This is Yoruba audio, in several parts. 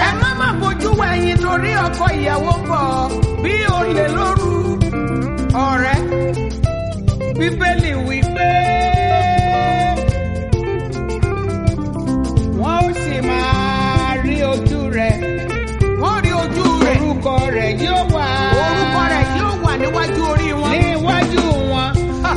ẹ má má bójú wẹ̀yìn torí ọkọ ìyàwó bọ̀ bí olè lóru ọ̀rẹ́ bíbélì wí pé wọ́n ó sì máa rí ojú rẹ̀ wọ́n rí ojú rẹ̀ orúkọ rẹ̀ yóò wà orúkọ rẹ̀ yóò wà níwájú orí wọn. níwájú wọn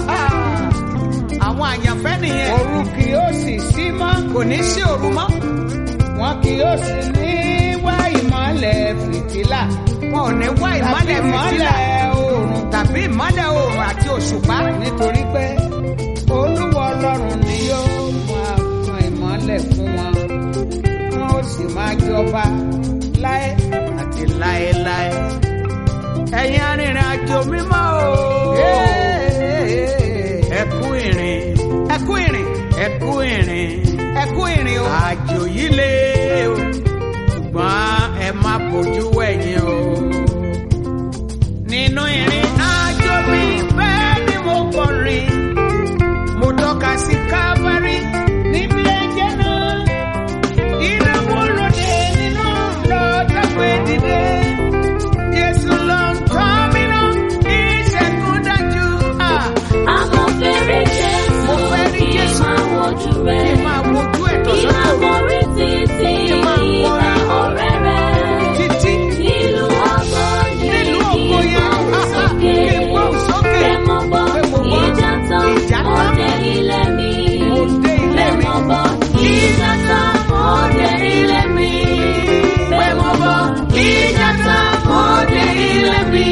àwọn àyànfẹ́ nìyẹn òru kì yóò sì sí mọ́ kò ní sí òru mọ́ wọn kì yóò sì ní wá ìmọ̀lẹ̀ fìtílà wọn ò ní wá ìmọ́lẹ̀ tàbí fìtílà ìmọ̀lẹ̀ oòrùn tàbí ìmọ́lẹ̀ oòrùn àti òṣùpá nítorí pé olúwa ọlọ́run ni yóò máa tan ìmọ́lẹ̀ fún wọn wọn ó sì máa jọba láé àti láéláé. ẹ̀yin arìnrìn àjò mímọ́ o ẹ kú ìrìn ẹ kú ìrìn ẹ kú ìrìn ẹ kú ìrìn o àjò yìí lé o ṣùgbọ́n ẹ má bójú wẹ̀yìn o. nínú ìrìn àjò mi bẹ́ẹ̀ ni mo kọrin mo tọ́ka sí kábárí níbi ẹ̀jẹ̀ náà ìrànwọ́ lóde nínú lọ́jọ́ pé dìde. Jésù ló ń tọ́ mi lọ, ìṣẹ́gun dájú. Ah, Àmọ́ fẹ́rẹ̀ Mo Jésù fẹ́ rí kí Jésù. máa wojú Kí rẹ̀. n máa wojú ẹ̀ Kí tọ̀sán máa tòru. borí títí Kí n máa ìgbà kọrin. ọ̀rẹ́ rẹ̀. Títí Nílùú ọgbọ́n ní Nílùú kí ògo yẹn, gbóhùn ah, ah, sókè. kí n gbóhùn sókè. Fẹ́ mọ bọ́ Pé mo gbọ́. ìjà tán, Ìjà tán. òde ilé mi. Mo dé ilé Fẹ́ mi. mọ bọ́ ìjà tán, òde ilé mi. Fẹ́ mọ bọ́ ìjà tán, òde ilé mi.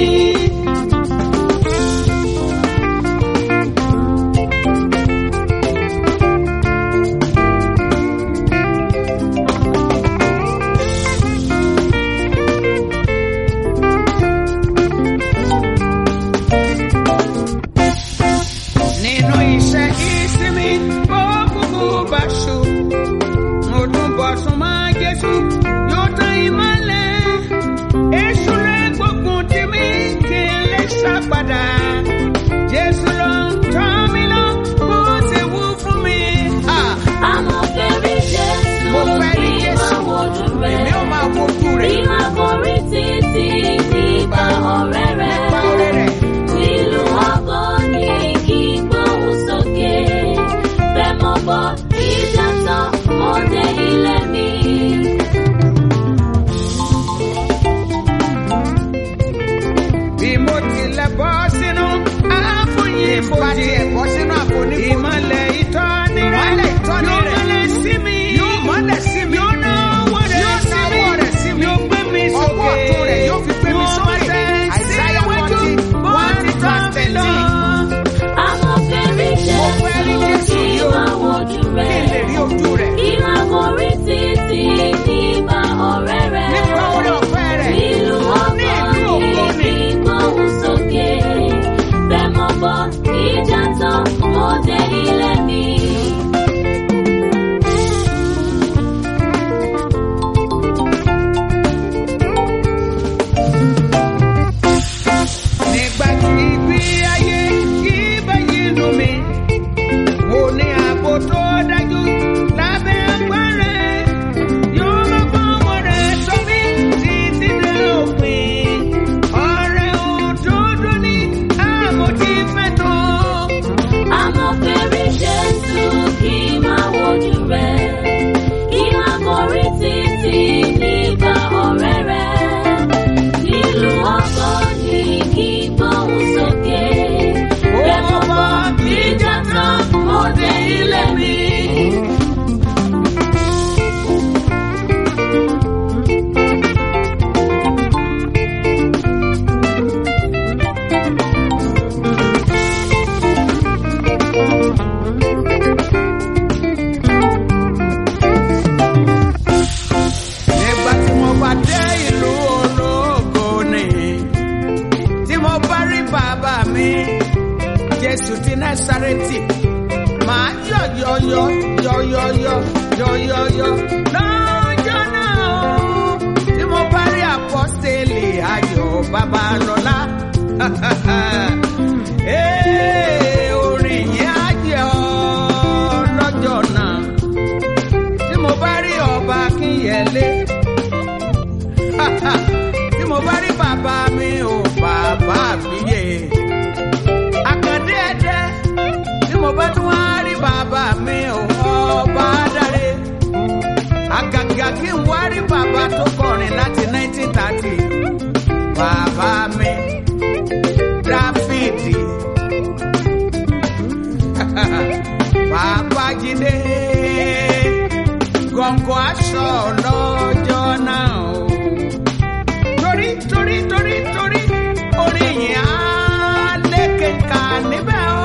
nínú iṣẹ́ ìsinmi bó kúkú bá ṣù. mo tún bọ̀ sún mọ́ Jésù yóò tán ìmọ́lẹ̀. èṣù rẹ̀ gbógun tì mí kí n lè sá padà. Jésù ló ń tọ́ mi lọ bó ti wú fún mi. Ah, Àmọ́ fẹ́rẹ̀ Jésù Mo fẹ́ rí kí Jésù. máa wojú rẹ̀. èmi ò máa wojú rẹ̀ Kí máa borí títí nípa ọ̀rẹ́ rẹ̀. nípa ọrẹ rẹ̀. Nílùú ọgbọ́n ní kí gbóhùn sókè. Fẹ́ mọ bọ́ ìjà tán, òde ilé mi. bí mo tilẹ̀ bọ́ sínú àfòyín bá tiẹ̀ bọ́ sínú àpò ní ìmọ̀lẹ̀ ìtọ́ni rẹ̀ Ìmọ́lẹ̀ ìtọ́ni yóò rẹ̀. mọ́lẹ̀ sí mi yóò mọ́lẹ̀ sí mi yóò náwó rẹ̀ Yóò sí mi náwó rẹ̀ sí mi. yóò gbé mi sókè Ọwọ́ ọ̀tún rẹ̀ yóò fi gbé mi Yóò sókè. máa tẹ̀ Isaiah síwájú 40, bó 1 ti tọ́ verse mi lọ. 13. Àmọ́ fẹ́rẹ̀ Mo fẹ́ rí Jésù Jésù kí yìí o. máa wojú kí n lè rẹ̀. rí ojú rẹ̀ Kí máa borí títí nípa ọ̀rẹ́ rẹ̀. nípa oore ọ̀fẹ́ rẹ̀ Nílùú ní ìlú ọgbọ́n ògo ní ni. kí gbóhùn sókè. Fẹ́ mọ bọ́ ìjà tán, òde ilé mi. nígbà tí ibi ayé kí báyìí lù mí mo ní ààbò tó dájú lábẹ́ agbára yóò máa fọwọ́ rẹ̀ sọ mí títí dé òpin ọ̀rẹ́ òdodo ní àmọ́ tí fẹ́ tó. Àmọ́ fẹ́rẹ̀ Jésù kí máa wojú rẹ̀. Kí máa borí títí nípa ọ̀rẹ́ rẹ̀. Nílùú ọgbọ́n ní kí gbóhùn sókè. Fẹ́ mọ bọ́ ìjà tán, òde ilé mi. nígbà tí mo bá dé ìlú ológo ni tí mo bá rí bàbá mi jésù ti násàrẹ́tì máa yọ̀yọ̀yọ̀ yọ̀yọ̀yọ̀ yọ̀yọ̀yọ̀ lọ́jọ́ náà o tí mo bá rí àpọ́sítélì ayọ̀ babalọ́lá Ee, orin yẹn á jẹ́ ọ lọ́jọ́ náà tí mo bá rí ọba kínyẹlé tí mo bá rí bàbá mi ò bàbá àbíyè àkàndé ẹ̀dẹ́ tí mo bá tún wá rí bàbá mi ò ọba dáre àgàgà kí n wá rí bàbá tó kọrin láti 1930 bàbá mi dáfídì bàbá jídé gọ̀ǹgọ̀ aṣọ lọ́jọ́ náà o torí torí torí torí orí yìí á lékè ká níbẹ̀ o.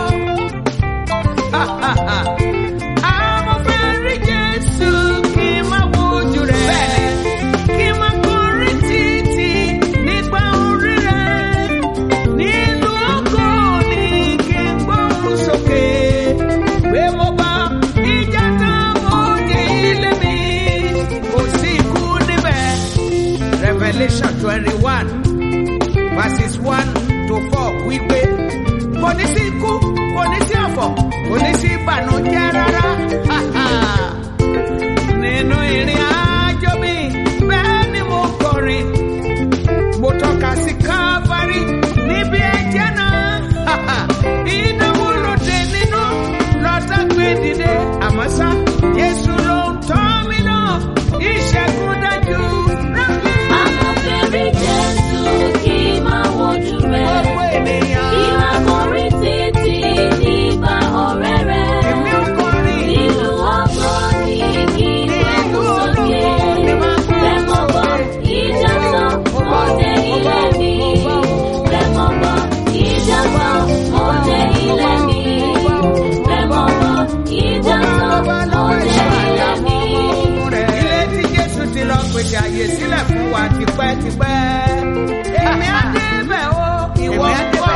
Àwọn fẹ́ rí Jésù kí n má wojú rẹ̀. Kí n má kọrin títí nígbà orí rẹ̀. Nílùú ògo ni kí n gbóhùn sókè. Pé mo bá ìjà tán mo dé ilé mi. Kò sí ikú níbẹ̀. Revelation twenty-one verses one to four wípé kò ní sí ikú kò ní sí ọ̀fọ̀ kò ní sí ìbànújẹ́ rárá. nínú ìrìn àjò mi bẹ́ẹ̀ ni mo kọrin mo tọ́ka sí káfárí níbi ẹ̀jẹ̀ náà. ìdánwò lòdì nínú lọ́tà gbé dìde àmọ́ sá Jésù ló ń tọ́ mi náà ìṣẹ́gun dájú. Àmọ́ fẹ́rí Jésù kí máa wojú rẹ̀. Gbogbo ènìyàn. Kí máa kọrin títí nígbà ọ̀rẹ́ rẹ̀. Èmi ò kọrin. Nílùú ọgbọ́n ni kí máa mú sókè. Lẹ́mọ̀ bọ̀ ìjà tán mo dé ilé mi. Lẹ́mọ̀ bọ̀ ìjà tán mo dé ilé mi. Lẹ́mọ̀ bọ̀ ìjà tán mo dé ilé mi. Ilé tí Jésù ti lọ pèsè àyè sílẹ̀ fún wa tipẹ́tipẹ́. Èmi á débẹ̀ o, ìwọ ń kọ́